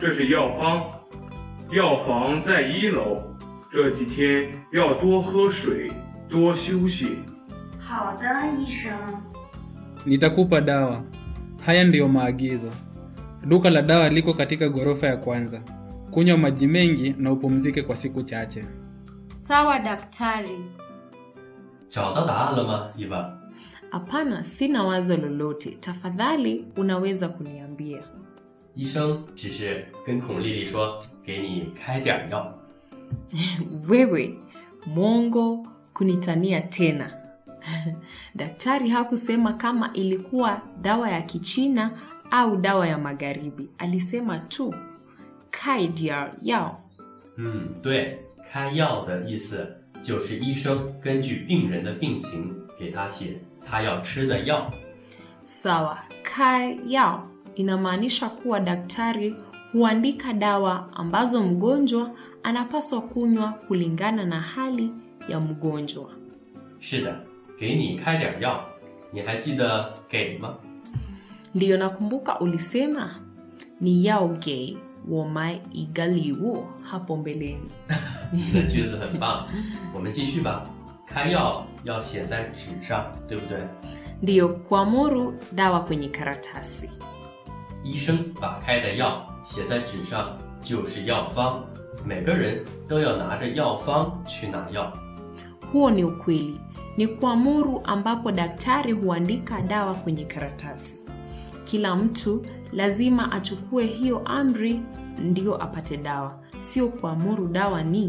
这是药方，药房在一楼。这几天要多喝水，多休息。 好的，医生。 Nitakupa dawa. Haya ndiyo maagizo. Duka la dawa liko katika ghorofa ya kwanza. Kunywa maji mengi na upumzike kwa siku chache. Sawa daktari. 找到答案了吗，伊娃？ Hapana, sina wazo lolote. Tafadhali unaweza kuniambia. 医生只是跟孔丽丽说，给你开点儿药。 Wewe mwongo kunitania tena. Daktari hakusema kama ilikuwa dawa ya Kichina au dawa ya magharibi. Alisema tu kai diar yao. 嗯，对，开药的意思就是医生根据病人的病情给他写他要吃的药。 Sawa, kai yao inamaanisha kuwa daktari huandika dawa ambazo mgonjwa anapaswa kunywa kulingana na hali ya mgonjwa. 是的，给你开点儿药，你还记得给吗？ Ndiyo nakumbuka ulisema ni yao ge womai igaliwo hapo mbeleni. 你的句子很棒，我们继续吧。开药要写在纸上，对不对？ Ndiyo kuamuru dawa kwenye karatasi. 医生把开的药写在纸上就是药方，每个人都要拿着药方去拿药。 Huo ni ukweli. Ni kuamuru ambapo daktari huandika dawa kwenye karatasi. Kila mtu lazima achukue hiyo amri ndio apate dawa, sio kuamuru dawa ni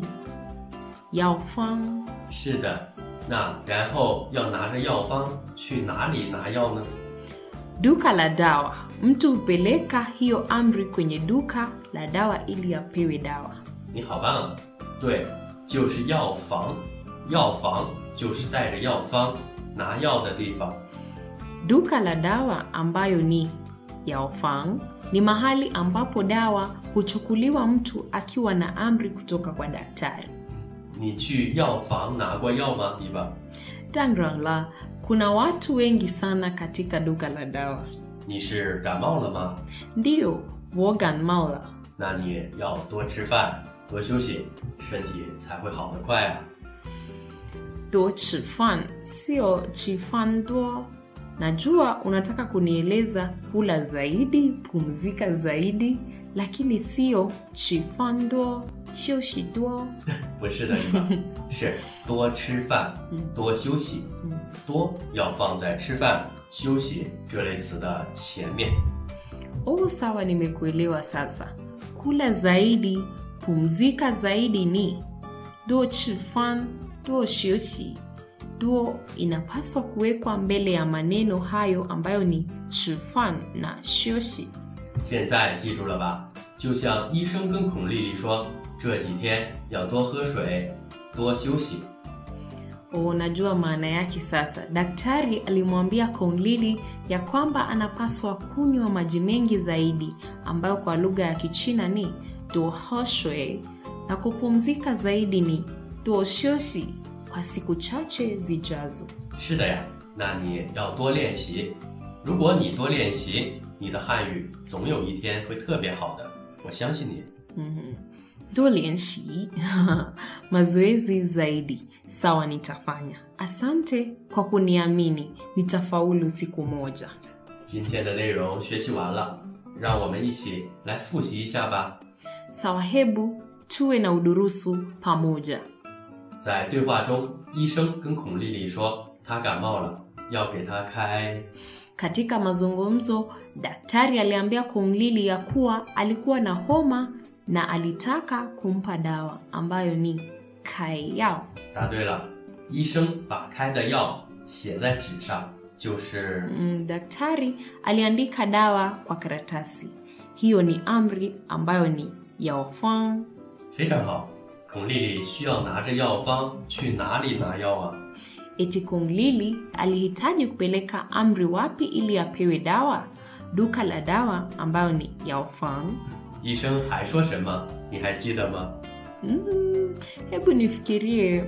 yao fang. 是的，那然后要拿着药方去哪里拿药呢？ Duka la dawa, mtu hupeleka hiyo amri kwenye duka la dawa ili apewe dawa. 你好棒啊！对，就是药房，药房就是带着药方拿药的地方。 Duka la dawa ambayo ni yaofang ni mahali ambapo dawa huchukuliwa mtu akiwa na amri kutoka kwa daktari. 你去药房拿过药吗，伊娃？ Tangrangla, kuna watu wengi sana katika duka la dawa. 你是感冒了吗？ Ndiyo, wogan maula. 那你要多吃饭，多休息，身体才会好得快啊。 Do chifan, sio chifan do. Najua unataka kunieleza kula zaidi, pumzika zaidi, lakini sio chifan do, shoshi do. 不是的，伊娃，是多吃饭，多休息。多要放在吃饭、休息这类词的前面。 Oh, sawa, nimekuelewa sasa. Kula zaidi, pumzika zaidi ni do chifan do shioshi. Do inapaswa kuwekwa mbele ya maneno hayo ambayo ni chifan na shioshi. 现在记住了吧？就像医生跟孔丽丽说，这几天要多喝水，多休息。 Unajua maana yake sasa. Daktari alimwambia Konglili ya kwamba anapaswa kunywa maji mengi zaidi, ambayo kwa lugha ya Kichina ni duhoshwe, na kupumzika zaidi ni duoshoshi kwa siku chache zijazo. 是的呀，那你要多练习。如果你多练习，你的汉语总有一天会特别好的，我相信你。 Do lienshi mazoezi zaidi. Sawa, nitafanya. Asante kwa kuniamini, nitafaulu siku moja. 今天的内容学习完了，让我们一起来复习一下吧。 Sawa, hebu tuwe na udurusu pamoja. 在对话中，医生跟孔丽丽说她感冒了，要给她开。 Katika mazungumzo, daktari aliambia Konglili ya kuwa alikuwa na homa na alitaka kumpa dawa ambayo ni kai yao. 答对了，医生把开的药写在纸上，就是。 Mm, daktari aliandika dawa kwa karatasi. Hiyo ni amri ambayo ni yaofang. 非常好。孔丽丽需要拿着药方去哪里拿药啊？ Eti Konglili alihitaji kupeleka amri wapi ili apewe dawa? Duka la dawa ambayo ni yaofang. 医生还说什么？你还记得吗？ Mm, hebu nifikirie,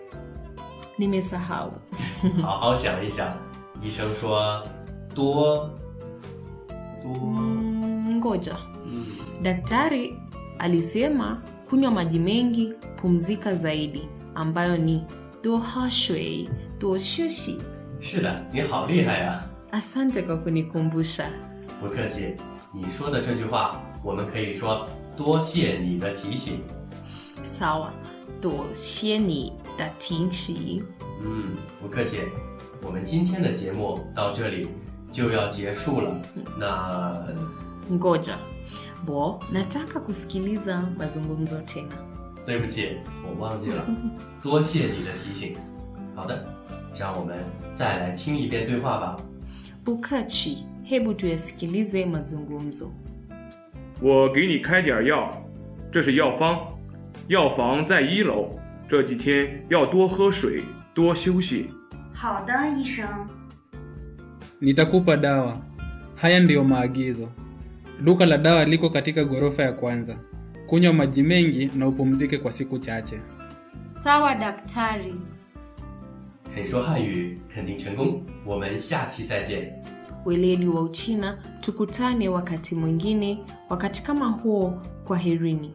nimesahau. 好好想一想。医生说多多， Mm, ngoja 嗯， Daktari alisema kunywa maji mengi, pumzika zaidi, ambayo ni 多喝水，多休息。 是的，你好厉害呀！ Asante kwa kunikumbusha. 不客气，你说的这句话，我们可以说多谢你的提醒。 Sawa, 多谢你的提醒。 嗯，不客气。我们今天的节目到这里就要结束了。那 Ngoja, bo nataka kusikiliza mazungumzo tena. 对不起，我忘记了，多谢你的提醒。好的，让我们再来听一遍对话吧。 Bukachi, hebu tuyasikilize mazungumzo. 我给你开点药，这是药方，药房在一楼。这几天要多喝水，多休息。 好的，医生。 Nitakupa dawa. Haya ndiyo maagizo. Duka la dawa liko katika ghorofa ya kwanza. Kunywa maji mengi na upumzike kwa siku chache. Sawa daktari. 肯说汉语，肯定成功。我们下期再见。 Weledi wa Uchina, tukutane wakati mwingine, wakati kama huo. Kwaherini.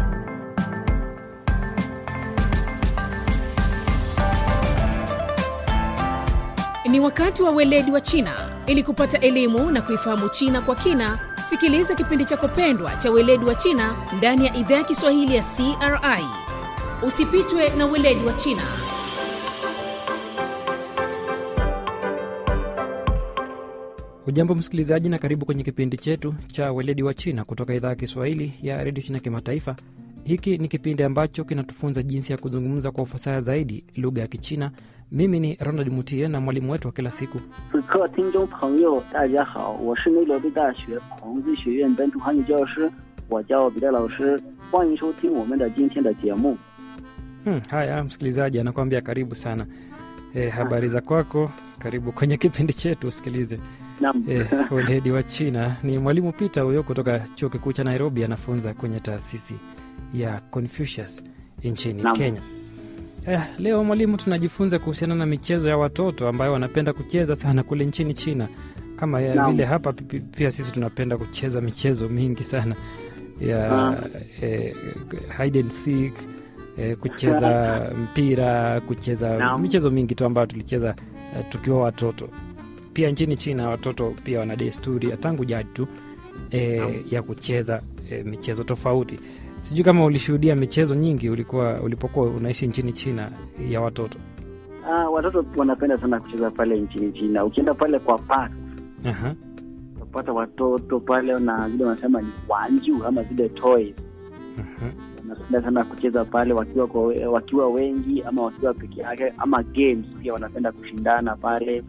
Ni wakati wa weledi wa China. Ili kupata elimu na kuifahamu China kwa kina, sikiliza kipindi chako pendwa cha weledi wa China ndani ya idhaa ya Kiswahili ya CRI. Usipitwe na weledi wa China. Ujambo msikilizaji, na karibu kwenye kipindi chetu cha weledi wa China kutoka idhaa ya Kiswahili ya redio China Kimataifa. Hiki ni kipindi ambacho kinatufunza jinsi ya kuzungumza kwa ufasaha zaidi lugha ya Kichina. Mimi ni Ronald Mutie na mwalimu wetu wa kila siku 此刻，听众朋友，大家好，我是内罗毕大学孔子学院本土汉语教师，我叫彼得老师，欢迎收听我们的今天的节目。 Hmm, haya msikilizaji anakuambia karibu sana. E, habari za kwako, karibu kwenye kipindi chetu usikilize. 那 E, weledi wa China ni mwalimu Peter huyo kutoka chuo kikuu cha Nairobi, anafunza kwenye taasisi ya Confucius nchini Naam. Kenya. Eh, leo mwalimu, tunajifunza kuhusiana na michezo ya watoto ambayo wanapenda kucheza sana kule nchini China, kama ya Naam. vile hapa pi- pi- pia sisi tunapenda kucheza michezo mingi sana ya Ah. eh, hide and seek eh, kucheza mpira, kucheza Naam. michezo mingi tu ambayo tulicheza eh, tukiwa watoto. Pia nchini China watoto pia wana desturi ya tangu jadi tu eh, ya kucheza eh, michezo tofauti. Sijui kama ulishuhudia michezo nyingi ulikuwa ulipokuwa unaishi nchini China ya watoto. ah, watoto wanapenda sana kucheza pale nchini China. Ukienda pale kwa park Aha. utapata watoto pale na vile wanasema ni wanju ama zile toys aha. wanapenda sana kucheza pale wakiwa kwa, wakiwa wengi ama wakiwa peke yake ama games pia wanapenda kushindana pale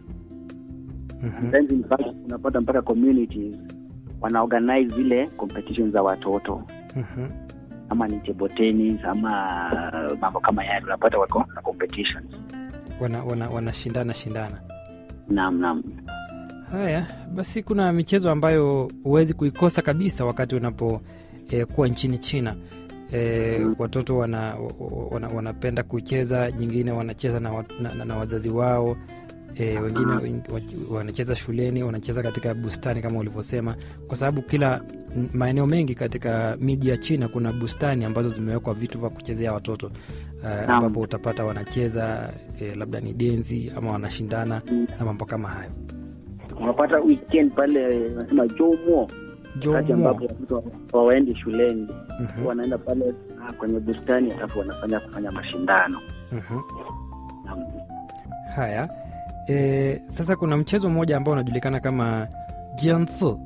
Mhm. Sometimes in fact unapata mpaka communities wanaorganize zile competitions za watoto Mhm. ama ni table tennis ama mambo kama yale unapata wako na competitions Wana, wana, wanashindana shindana. naam naam Haya basi, kuna michezo ambayo huwezi kuikosa kabisa wakati unapo eh, kuwa nchini China. E, watoto wana, wana, wanapenda kucheza, nyingine wanacheza na, wa- na, na, na wazazi wao e, wengine wen- wa- wanacheza shuleni, wanacheza katika bustani kama ulivyosema, kwa sababu kila m- maeneo mengi katika miji ya China kuna bustani ambazo zimewekwa vitu vya kuchezea watoto uh, ambapo utapata wanacheza e, labda ni densi ama wanashindana na mambo kama hayo. unapata weekend pale wanasema jomo wakati Jomo. ambapo watoto hawaendi shuleni Mhm, wanaenda pale ah, kwenye bustani alafu wanafanya kufanya mashindano mhm. naam Haya e, sasa kuna mchezo mmoja ambao unajulikana kama jianzi.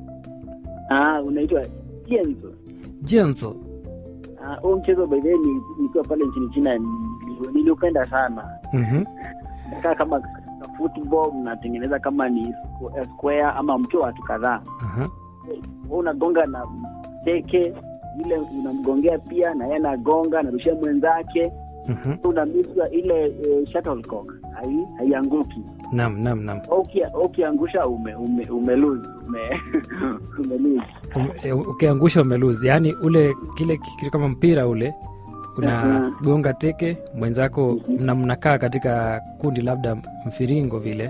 ah unaitwa jenzo Jianzi. ah huo mchezo by the way ni- nikiwa pale nchini China nili- niliupenda sana Mhm, kaa kama ka football mnatengeneza kama ni squ- square ama mkiwa watu kadhaa aha, Wewe unagonga na teke ile unamgongea pia na yeye anagonga narushia mwenzake mhm. unamiswa ile e, shuttlecock hai haianguki Naam, naam, naam. Au uki- ukiangusha ume ume ume lose ume ume lose Um, e, ukiangusha umeluzi, yaani ule kile kitu kama mpira ule unagonga teke mwenzako, na mnakaa katika kundi labda mfiringo vile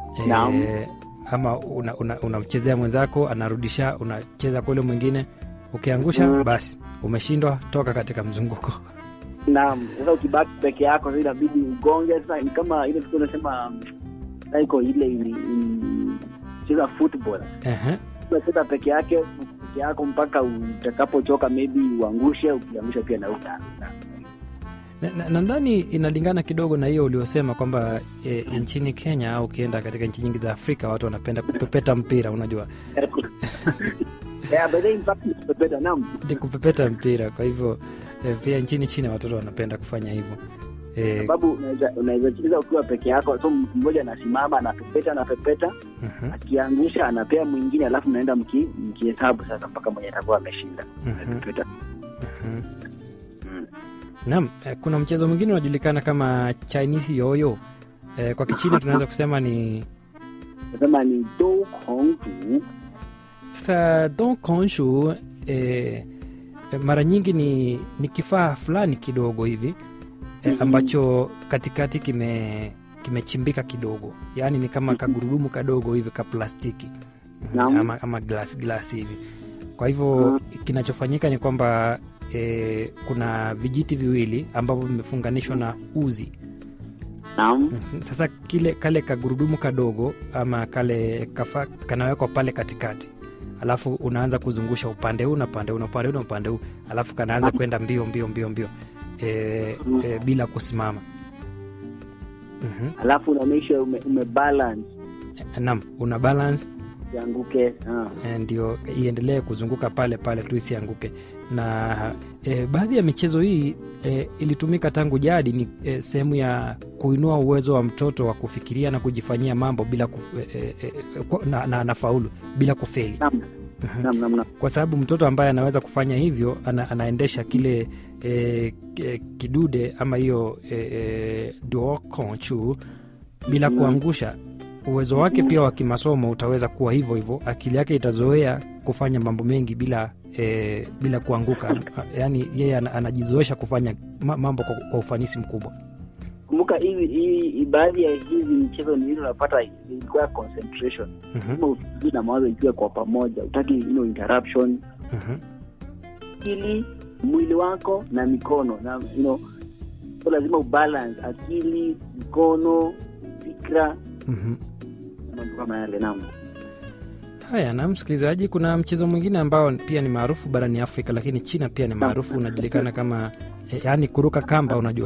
Naam. e, ama unamchezea una, unamchezea mwenzako anarudisha, unacheza kwa ule mwingine ukiangusha basi umeshindwa toka katika mzunguko naam sasa ukibaki peke yako sasa inabidi ugonge sasa ni kama ile siku unasema iko ile ili- ili- cheza football Ehe. unacheza peke yake peke yako mpaka utakapochoka maybe uangushe ukiangusha pia na uta Na- na- nadhani inalingana kidogo na hiyo uliosema kwamba e, nchini kenya au ukienda katika nchi nyingi za afrika watu wanapenda kupepeta mpira unajua yeah, but then in fact ni kupepeta naam ni kupepeta mpira kwa hivyo e, pia nchini china watoto wanapenda kufanya hivyo e, sababu unaweza- unaweza cheza ukiwa peke yako so mtu mmoja anasimama anapepeta anapepeta mhm, akiangusha anapea mwingine alafu mnaenda mki- mkihesabu sasa mpaka mwenye atakuwa ameshinda mhm, Anapepeta. mhm. Mm. Naam, eh, kuna mchezo mwingine unajulikana kama Chinese yoyo. Eh, kwa Kichina tunaweza kusema ni nasema ni do kong tu sasa don konshu eh, eh, mara nyingi ni, ni kifaa fulani kidogo hivi eh, ambacho katikati kime kimechimbika kidogo, yaani ni kama kagurudumu kadogo hivi ka plastiki Naam. ama, ama glasi glasi hivi. Kwa hivyo kinachofanyika ni kwamba eh, kuna vijiti viwili ambavyo vimefunganishwa na uzi naam Mhm. Sasa kile kale kagurudumu kadogo ama kale kafa, kanawekwa pale katikati, alafu unaanza kuzungusha upande huu na upande huu na upande huu na upande huu, alafu kanaanza kwenda mbio mbio mbio mbio e, e, bila kusimama. Mhm. alafu unaonyesha ume, umebalance Naam, una balance ianguke ah. eh, ndio iendelee kuzunguka pale pale tu isianguke. Na e, baadhi ya michezo hii e, ilitumika tangu jadi, ni e, sehemu ya kuinua uwezo wa mtoto wa kufikiria na kujifanyia mambo bila kuf, e, e, e, kwa- na, na, na faulu bila kufeli Naam. Mhm. Naam, naam, naam. kwa sababu mtoto ambaye anaweza kufanya hivyo ana, anaendesha kile e, e, kidude ama hiyo e, e, dokonchu bila kuangusha uwezo wake pia wa kimasomo utaweza kuwa hivyo hivyo akili yake itazoea kufanya mambo mengi bila e, bila kuanguka yaani yeye ana- anajizoesha kufanya ma- mambo kwa, kwa ufanisi mkubwa kumbuka hivi hii baadhi ya hizi michezo ni ile unapata ilikuwa concentration Mhm, kama ufikiri na mawazo ikiwa kwa pamoja utaki you know, interruption mhm, akili mwili wako na mikono na you know, so lazima ubalance akili mikono fikra mhm. na mambo kama yale naam haya na msikilizaji kuna mchezo mwingine ambao pia ni maarufu barani afrika lakini china pia ni maarufu unajulikana kama e, yaani kuruka kamba unajua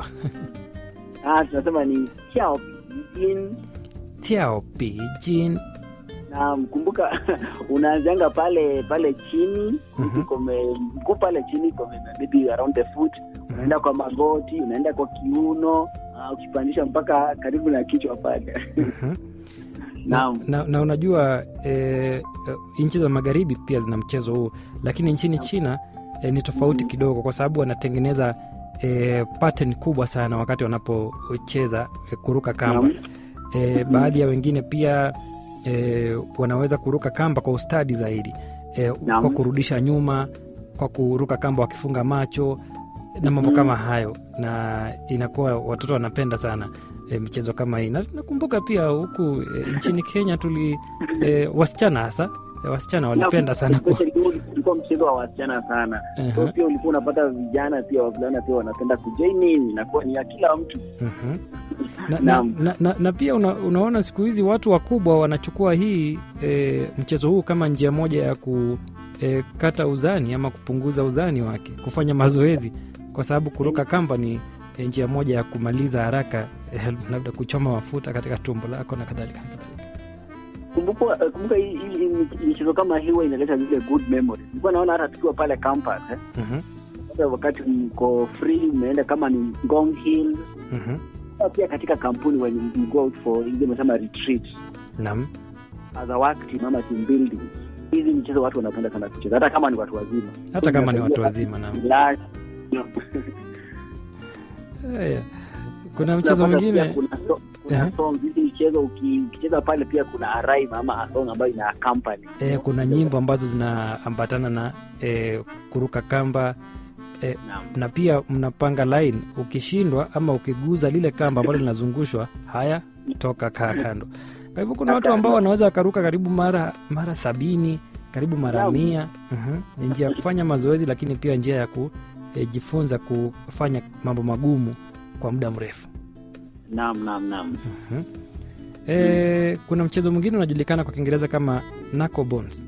ah, tunasema ni chao in tiao pijin na kumbuka unaanzanga pale pale chini Mhm. kome mguu pale chini kome maybe around the foot unaenda kwa magoti unaenda kwa kiuno uh, ukipandisha mpaka karibu na kichwa pale Mhm. na, naam na, na unajua e, e, nchi za magharibi pia zina mchezo huu lakini nchini china e, ni tofauti kidogo kwa sababu wanatengeneza e, pattern kubwa sana wakati wanapocheza e, kuruka kamba Naam. e, baadhi ya wengine pia e, wanaweza kuruka kamba kwa ustadi zaidi e, Naam. kwa kurudisha nyuma kwa kuruka kamba wakifunga macho na mambo kama hayo na inakuwa watoto wanapenda sana e, michezo kama hii na nakumbuka pia huku e, nchini kenya tuli e, wasichana hasa e, wasichana walipenda sana ku, Especially huu ulikuwa mchezo wa wasichana sana so Mhm, pia ulikuwa unapata vijana pia wavulana pia wanapenda kujoin in inakuwa ni ya kila mtu mhm. na, na, Naam. na, na, na pia una, unaona siku hizi watu wakubwa wanachukua hii e, mchezo huu kama njia moja ya kukata uzani ama kupunguza uzani wake kufanya mazoezi kwa sababu kuruka kamba ni e, njia moja ya kumaliza haraka e, labda kuchoma mafuta katika tumbo lako na kadhalika na kadhalika. kumbuka eh, kumbuka hii hii- hii michezo kama hii huwa inaleta zile good memories nilikuwa naona hata tukiwa pale campus eh, Mhm, sasa wakati mko free mmeenda kama ni Ngong Hill mhm. Au pia katika kampuni when you go out for ile mesema retreat Naam. as a work team ama team building hizi mchezo watu wanapenda sana kucheza hata kama ni watu wazima hata kama ni watu wazima naam. Relax, you know. Haya. kuna mchezo Unapata pia mwingine kuna so- kuna Aha. songs hizi michezo uki- ukicheza pale pia kuna a rhyme ama a song ambayo ina accompany e, kuna nyimbo ambazo zinaambatana na e, kuruka kamba e, Naam. na pia mnapanga line ukishindwa ama ukiguza lile kamba ambalo linazungushwa haya toka kaa kando kwa hivyo kuna watu ambao wanaweza wakaruka karibu mara mara sabini karibu mara Naam. mia Mhm. ni njia ya kufanya mazoezi lakini pia njia ya kujifunza kufanya mambo magumu kwa muda mrefu Naam, naam, naam. Mhm. e, kuna mchezo mwingine unajulikana kwa kiingereza kama knuckle bones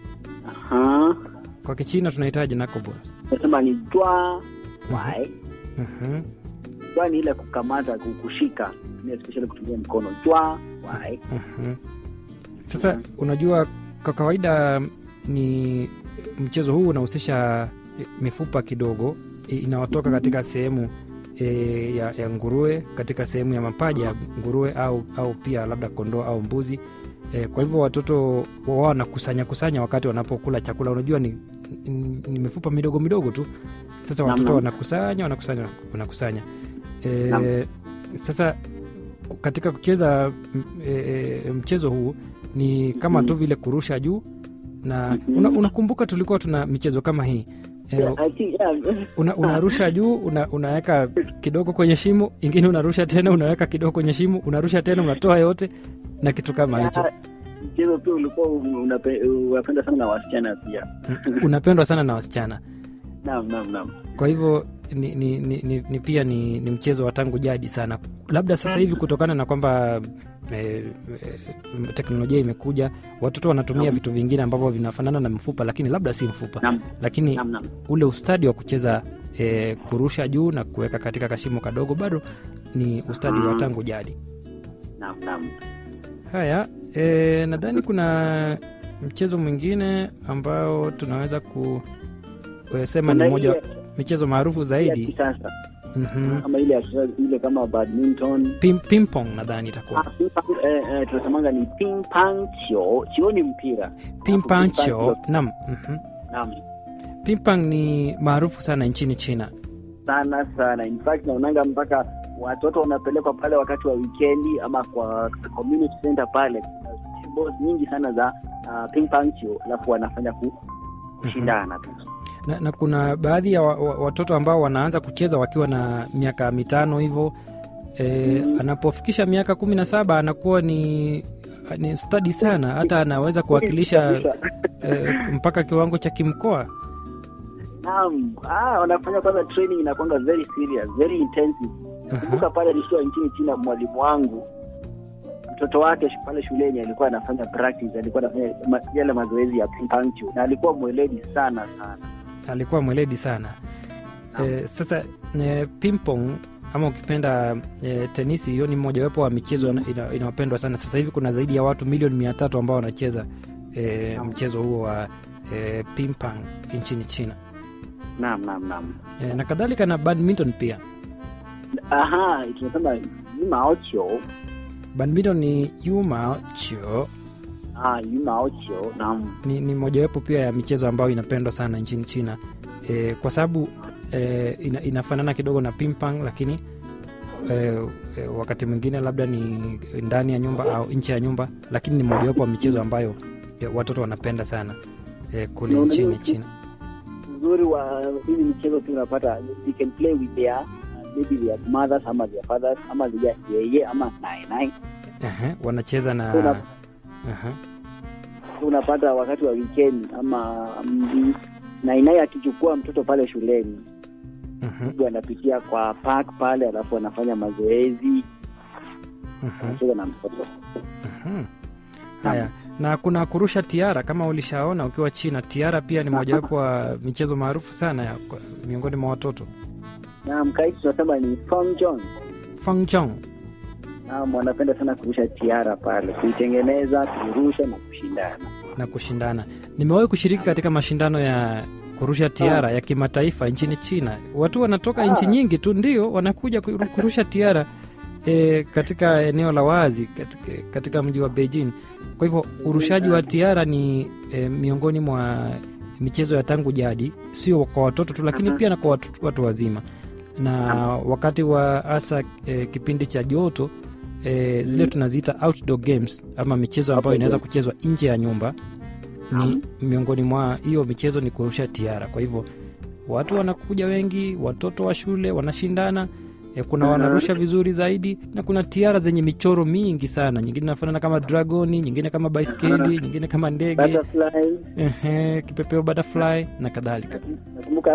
Aha. kwa kichina tunahitaji knuckle bones Nasema ni jwa wai. Mhm. Jwa ni ile kukamata, ku- kushika, ni especially kutumia mkono. Jwa wai. Mhm. Sasa unajua, kwa kawaida ni mchezo huu unahusisha mifupa kidogo i- inayotoka katika sehemu e, ya, ya nguruwe katika sehemu ya mapaja ya nguruwe au, au pia labda kondoo au mbuzi e, kwa hivyo watoto wao wanakusanya kusanya wakati wanapokula chakula. Unajua ni, ni, ni mifupa midogo midogo tu. Sasa Naam, watoto naam. wanakusanya wanakusanya wanakusanya e, Naam. sasa katika kucheza m- e, e, mchezo huu ni kama tu vile kurusha juu na Mhm. una, unakumbuka tulikuwa tuna michezo kama hii e, Yeah, I think, yeah. una, unarusha juu una, unaweka kidogo kwenye shimo ingine unarusha tena unaweka kidogo kwenye shimo unarusha tena unatoa yote na kitu kama hicho Yeah, Mchezo pia ulikuwa unape- unapenda sana na wasichana pia. unapendwa sana na wasichana Naam, naam, naam. kwa hivyo ni, ni, ni, ni, ni pia ni, ni mchezo wa tangu jadi sana labda sasa hivi kutokana na kwamba e, e, teknolojia imekuja watoto wanatumia Naam. vitu vingine ambavyo vinafanana na mfupa lakini labda si mfupa Naam, lakini naam, naam. ule ustadi wa kucheza e, kurusha juu na kuweka katika kashimo kadogo bado ni ustadi wa Mhm. tangu jadi Naam, naam. haya e, nadhani kuna mchezo mwingine ambao tunaweza kusema ni Kuna moja ile- michezo maarufu ile ya zaidi kisasa mm-hmm. kama ile ya kisasa ile kama badminton Pim, ping-pong nadhani Ah, itakuwa ping pong, eh, eh, tunasemanga ni ping pong chio chio ni mpira pimpancho nam mm-hmm. naam pimpang ni maarufu sana nchini china sana sana in fact naonanga mpaka watoto wanapelekwa pale wakati wa wikendi ama kwa community center pale kuna tables nyingi sana za uh, ping pong chio alafu wanafanya ku, kushindana tu na, na kuna baadhi ya wa, wa, watoto ambao wanaanza kucheza wakiwa na miaka mitano hivyo e, Mhm. anapofikisha miaka kumi na saba anakuwa ni ni stadi sana hata anaweza kuwakilisha e, mpaka kiwango cha kimkoa naam ah, wanafanya kwanza training inakwanga very serious very intensive kumbuka pale nikiwa nchini china mwalimu wangu mtoto wake sh- pale shuleni alikuwa anafanya practice alikuwa anafanya ma, yale mazoezi ya ping pong chu na alikuwa mweledi sana sana alikuwa mweledi sana e, sasa e, pimpong ama ukipenda e, tenisi hiyo ni mojawapo wa michezo ina- ina- inayopendwa sana sasa hivi kuna zaidi ya watu milioni mia tatu ambao wanacheza e, mchezo huo wa e, pimpang nchini china naam naam naam e, na kadhalika na badminton pia aha tunasema yumaocho badminton ni yuma chio ah yumaocho naam ni, ni mojawapo pia ya michezo ambayo inapendwa sana nchini china e, kwa sababu e, ina, inafanana kidogo na pimpang lakini e, e, wakati mwingine labda ni ndani ya nyumba au nje ya nyumba lakini ni mojawapo wa michezo ambayo e, watoto wanapenda sana e, kule Na unajua- nchini china uzuri wa hizi michezo tu unapata you can play with their uh, maybe their mothers ama their fathers ama their yeye ama nainai Aha, wanacheza na Una- Aha, unapata wakati wa weekend ama mm, nainai akichukua mtoto pale shuleni mhm, mtu anapitia kwa park pale alafu anafanya mazoezi mhm, anacheza na mtoto mhm. haya na kuna kurusha tiara kama ulishaona ukiwa china tiara pia ni mojawapo wa michezo maarufu sana ya, kwa- miongoni mwa watoto na mkaiti tunasema ni fangjon fangjong naam wanapenda sana kurusha tiara pale kuitengeneza kuirusha na kushindana na kushindana nimewahi kushiriki katika mashindano ya kurusha tiara ya kimataifa nchini china watu wanatoka nchi nyingi tu ndio wanakuja kuru- kurusha tiara e, katika eneo la wazi katika, katika mji wa beijing kwa hivyo urushaji wa tiara ni e, miongoni mwa michezo ya tangu jadi sio kwa watoto tu lakini pia na kwa watu, watu wazima na wakati wa hasa e, kipindi cha joto e, zile tunaziita outdoor games ama michezo ambayo inaweza kuchezwa nje ya nyumba ni miongoni mwa hiyo michezo ni kurusha tiara kwa hivyo watu wanakuja wengi watoto wa shule wanashindana e, kuna wanarusha vizuri zaidi na kuna tiara zenye michoro mingi sana nyingine inafanana kama dragoni nyingine kama baiskeli nyingine kama ndege Butterflies. ehe, kipepeo butterfly na kadhalika Nakumbuka